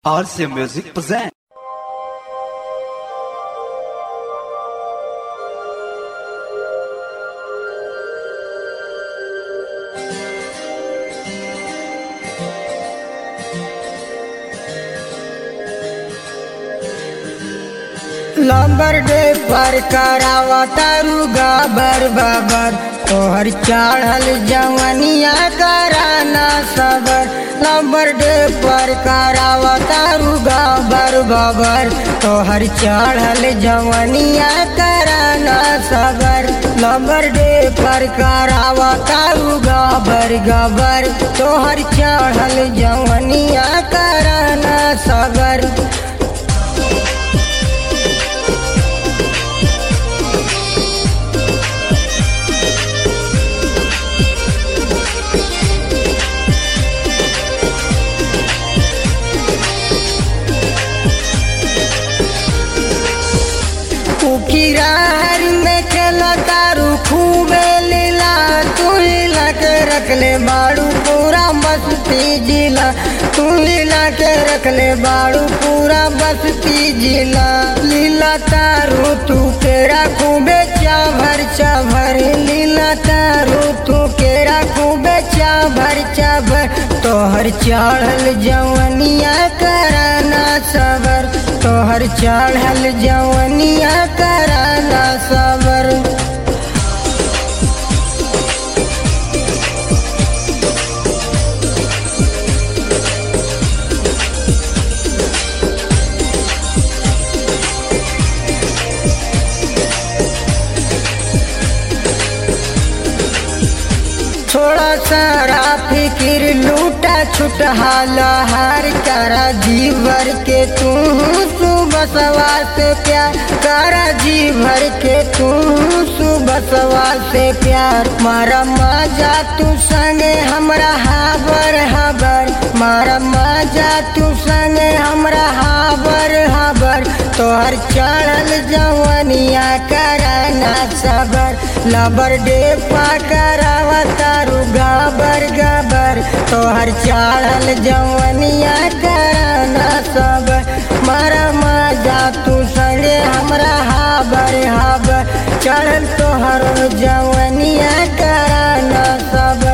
RC Music present. लंबर डे पर करावा तारू गाबर बाबर तोहर चढ़ल जवनिया कराना सबर लंबर डे पर करावा तारू गाबर बाबर तोहर चढ़ल जवनिया कराना सबर लंबर डे पर करावा तारू गाबर गबर तोहर चढ़ल जवनिया कराना सबर उकिरार में खेला तारू खूबे लीला तू लीला के रखले बाड़ू पूरा बस्ती जिला तू लीला के रखले बाड़ू पूरा बस्ती जिला लीला तारू तू केरा खूबे चाभर चाभर लीला तारू तू केरा खूबे चाभर चाभर तोहर चढ़ल जवनिया कराना सबर तोहर चढ़ल जवनिया कराना सबर थोड़ा सारा फिकिर लूटा छुटहा लहार करा जीवर के तू सुबसवा से प्यार करा जीवर के तू सुबसवा से प्यार मारा मजा तू संगे हमरा हाबर हाबर मारा मजा तू संगे हमरा हाबर हाबर तोहर चढ़ल जवनिया कराना सबर लबर डे पाकरावा तारू गाबर गाबर तोहर चढ़ल जवनिया कराना सबर मारा मजा तू संगे हमरा हाबर हाबर चढ़ल तोहर जवनिया कराना सबर